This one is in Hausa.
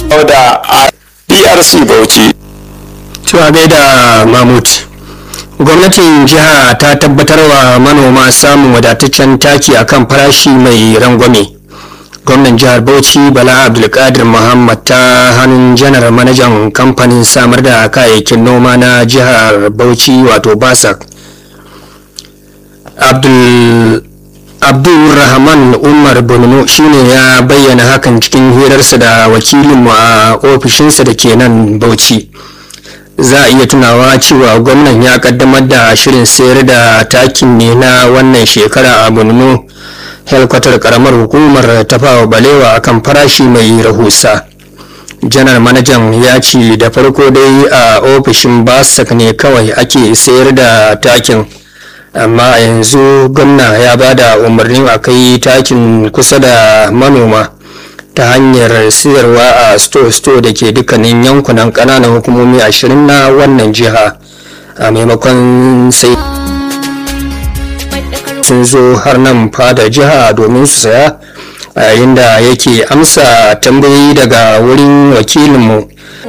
da DRC Bauchi. Cewa gaida Mahmud. Gwamnatin jiha ta tabbatar wa manoma samun wadataccen taki akan farashi mai rangwame. Gwamnan jihar Bauchi Bala Abdulkadir Muhammad ta hannun janar manajan kamfanin samar da kayayyakin noma na jihar Bauchi wato Basak. Abdul Abdulrahman Umar Bono shine ya bayyana hakan cikin hirarsa da wakilinmu a ofishinsa da ke nan Bauchi. Za a iya tunawa cewa gwamnan ya kaddamar da shirin sayar da takin ne na wannan shekara a Borno helkwatar karamar hukumar tafawa balewa akan farashi mai rahusa. janar manajan ya ce da farko dai a ofishin basak ne kawai ake sayar da takin. amma yanzu gwamna ya ba da umarnin a kai takin kusa da manoma ta hanyar siyarwa a store-store da ke dukkanin yankunan kananan hukumomi ashirin na wannan jiha a maimakon sai sun zo har nan fada jiha domin su saya a yayin da yake amsa tambayoyi daga wurin wakilinmu